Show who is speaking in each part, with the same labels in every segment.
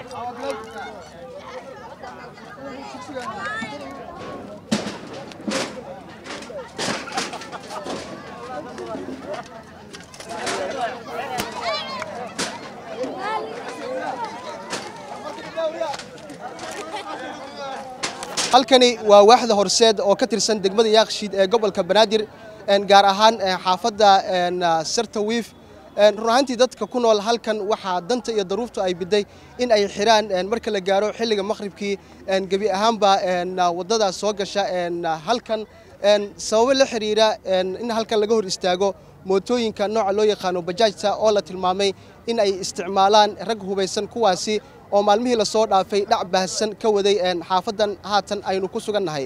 Speaker 1: halkani waa waaxda horseed oo ka tirsan degmada yaakshiid ee gobolka banaadir gaar ahaan xaafadda sarta wiif run ahaantii dadka ku nool halkan waxaa danta iyo daruurtu ay biday in ay xiraan marka la gaaro xilliga maqhribkii gebi ahaanba waddada soo gasha halkan sababo la xiriira in halkan laga hor istaago mootooyinka nooca loo yaqaano bajaajta oo la tilmaamay in ay isticmaalaan rag hubaysan kuwaasi oo maalmihii lasoo dhaafay dhac baahsan ka waday xaafaddan haatan aynu ku sugan nahay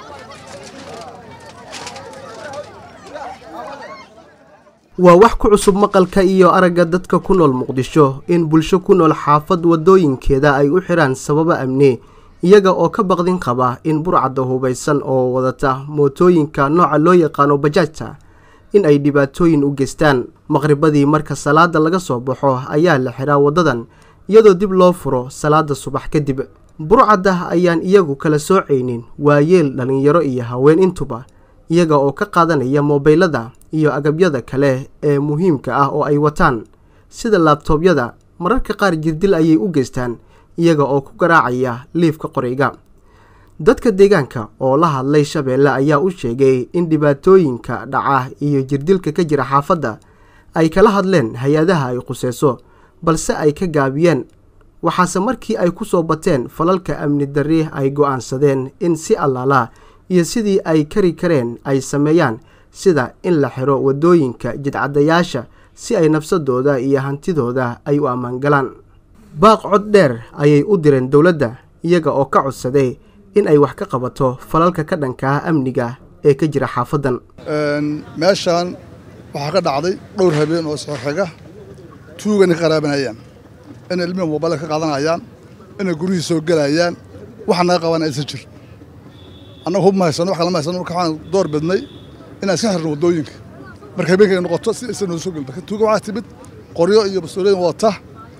Speaker 1: waa wax ku cusub maqalka iyo aragga dadka ku nool muqdisho in bulsho ku nool xaafad waddooyinkeeda ay u xidhaan sababo amni iyaga oo ka baqdin qaba in burcadda hubaysan oo wadata mootooyinka nooca loo yaqaano bajaajta in ay dhibaatooyin u geystaan maqribadii marka salaada laga soo baxo ayaa la xidhaa waddadan iyadoo dib loo furo salaada subax kadib burcadda ayaan iyagu kala soocaynin waayeel dhallinyaro iyo haween intuba iyaga oo ka qaadanaya moobaylada iyo agabyada kale ee muhiimka ah oo ay wataan sida laabtoobyada mararka qaar jirdil ayay u geystaan iyaga oo ku garaacaya liifka qorayga dadka deegaanka oo la hadlay shabeelle ayaa u sheegay in dhibaatooyinka dhaca iyo jirdilka ka jira xaafadda ay kala hadleen hay-adaha ay quseyso balse ay ka gaabiyeen waxaase markii ay ku soo bateen falalka amni darri ay go'aansadeen in si allaala iyo sidii ay kari kareen ay sameeyaan sida in la xiro waddooyinka jidcadayaasha si ay nafsadooda iyo hantidooda ay u ammaangalaan baaq cod dheer ayay u direen dowladda iyaga oo ka codsaday in ay wax ka qabato falalka ka dhanka ah amniga ee ka jira xaafaddan
Speaker 2: meeshaan waxaa ka dhacday dhowr habeen oo isxoxiga tuugana ka qaraabanayaan inay ilmihi moobale ka qaadanayaan inay guryihii soo gelayaan waxa naga qabana aysan jir annaga hub ma haysano wax kale ma haysano marka waxaan door bidnay inaan iska xirno waddooyinka marka habeenkay noqoto si aysan noo soo gelin marka tuuga waxaa timid qoryo iyo bastoolooyin wata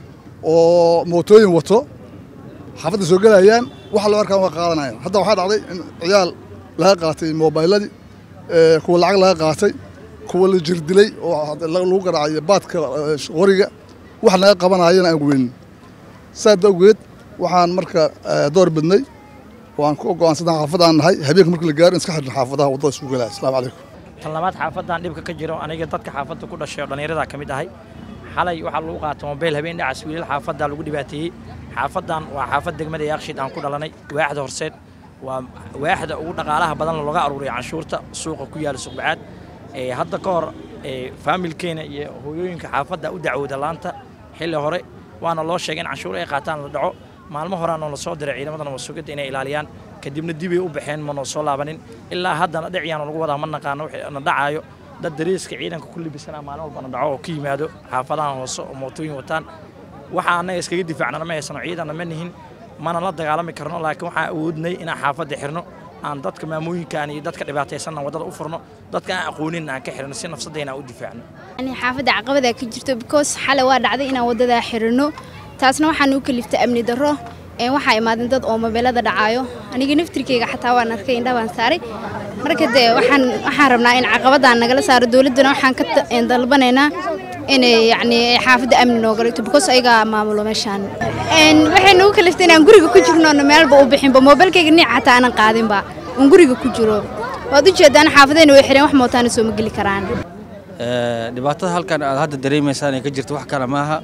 Speaker 2: oo mootooyin wato xaafadda soo gelayaan waxa loo arkaan waa qaadanayaan hadda waxaa dhacday in ciyaal laga qaatay moobayladii kuwa lacag laga qaatay kuwa la jirdilay oo lagu garaacayo baadka qoriga wax naga qabanayana aan weynin saas awgeed waxaan marka door bidnay waan ku go'aansanaa xaafadaan nahay habeenka marka la gaaro in iska xirno xaafadaha waddada isku gelaya asalaamu calaykum
Speaker 3: tan labaad xaafadan dhibka ka jiro aniga dadka xaafadda ku dhashay oo dhallinyarada ka mid ahay xalay waxaa lagu qaatay mobayl habeen dhacas wiilal xaafadda lagu dhibaateeyey xaafadan waa xaafad degmada yaaqshiid aan ku dhalanay waaxda horseed waa waaxda ugu dhaqaalaha badan looga aruuriya canshuurta suuqa ku yaala suqbacaad hadda ka hor faamilkeena iyo hooyooyinka xaafadda u dacwooda laanta xilli hore waana loo sheegay in canshuur ay qaataan la dhaco maalmo horeana la soo diray ciidamadan wasugidda inay ilaaliyaan kadibna dibay u baxeen manoo soo laabanin ilaa haddana dhiciyaana lagu wadaa ma naqaano wixii na dhacaayo dad dariiska ciidanka ku libisanaa maalin walbana dhaco oo ka yimaado xaafadahan hoose oo mootooyin wataan waxa annaga iskaga difaacnana ma haysano ciidanna ma nihin mana la dagaalami karno laakiin waxaan awoodnay inaan xaafadda xirno aan dadka maamooyinkaan iyo dadka dhibaataysanna waddada u furno dadka aan aqoonin aan ka xirno si nafsadayna aan u difaacno
Speaker 4: yani xaafadda caqabada ka jirto because xalay waa dhacday inaan waddadaa xirino taasna waxaan u kaliftay amni darro waxaa imaadeen dad oo mobeelada dhacaayo aniga naftirkeyga xataa waan arkay indha baan saaray marka dee waxaan waxaan rabnaa in caqabadaan nagala saaro dowladdana waxaan ka dalbanaynaa inay yacni xaafadda amni nooga dhigto because ayagaa maamulo meeshaan waxay nagu kaliftay inaan guriga ku jirno meelba u bixinba moobeelkayga nic xataa aanan qaadinba un guriga ku jiro waad u jeedaan xaafadayna way xireen wax mootaana soo ma geli karaan
Speaker 5: dhibaatada halkan aad hadda dareemaysaan ee ka jirta wax kale maaha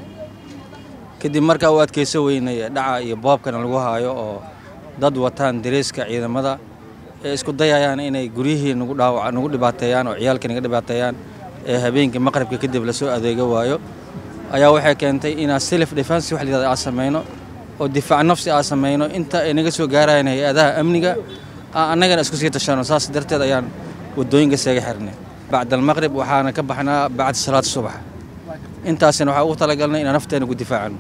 Speaker 5: kadib markaa u adkayso weynay dhaca iyo boobkana lagu haayo oo dad wataan dareeska ciidamada ee isku dayayaan inay guryihii nagu dhaawaca nagu dhibaateeyaan oo ciyaalka naga dhibaateeyaan ee habeenkii maqribka kadib lasoo adeega waayo ayaa waxay keentay inaan self defense wax layidhahda aan samayno oo difaac nafsi aan samayno inta ay naga soo gaarayaan hay-adaha amniga aan annagana isku sii tashano saas darteed ayaan waddooyinka seega xirnay bacda almaqrib waxaana ka baxnaa bacda salaad subax intaasina waxaa ugu talagalnay inaan nafteena ku difaacano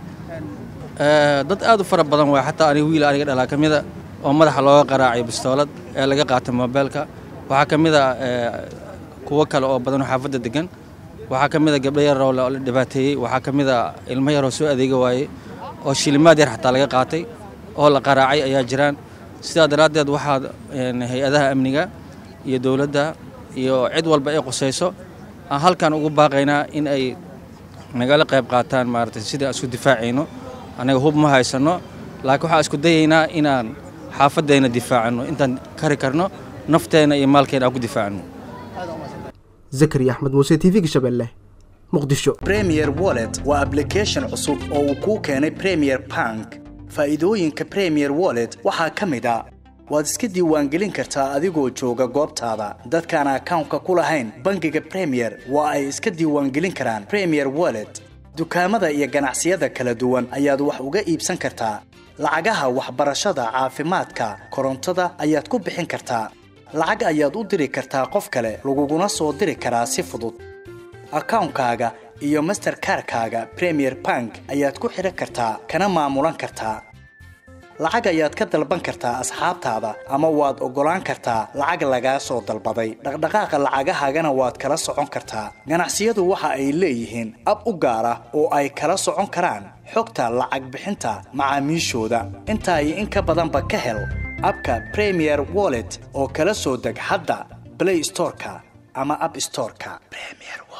Speaker 5: dad aad u fara badan waay xataa aniga wiil aniga dhalaa ka mida oo madaxa looga qaraacay bistoolad ee laga qaatay moobeelka waxaa ka mid a kuwo kale oo badan oo xaafadda degan waxaa ka mid a gabdho yaroo la dhibaateeyey waxaa ka mid a ilmo yaroo soo adeega waayey oo shilimaad yar xataa laga qaatay oo la qaraacay ayaa jiraan sidaa daraaddeed waxaa hay-adaha amniga iyo dowladda iyo cid walba ay qusayso aan halkan ugu baaqaynaa in ay nagala qayb qaataan maaragtay sidii aan isku difaacayno annaga hub ma haysanno laakiin waxaan isku dayaynaa inaan xaafaddeena difaacanno intaan kari karno nafteenna iyo maalkeena aan ku difaacano
Speaker 1: zakariya axmed muuse t v-ga shabeelle muqdisho
Speaker 6: premier wallet waa ablication cusub oo uu kuu keenay premier bank faa'iidooyinka premier wallet waxaa ka mid a waad iska diiwaangelin kartaa adigoo jooga goobtaada dadkaan akawnka ku lahayn bangiga premier waa ay iska diiwaangelin karaan premier wallet dukaamada iyo ganacsiyada kala duwan ayaad wax uga iibsan kartaa lacagaha waxbarashada caafimaadka korontada ayaad ku bixin kartaa lacag ayaad u diri kartaa qof kale laguguna soo diri karaa si fudud akawnkaaga iyo masterkarkaaga premier bank ayaad ku xidhan kartaa kana maamulan kartaa lacag ayaad ka dalban kartaa asxaabtaada ama waad oggolaan kartaa lacag lagaa soo dalbaday dhaqdhaqaaqa lacagahaagana waad kala socon kartaa ganacsiyadu waxa ay leeyihiin ab u gaar ah oo ay kala socon karaan xogta lacag bixinta macaamiishooda intaa iyo in ka badanba ka hel abka premier wallet oo kala soo deg hadda blay storeka ama ab storeka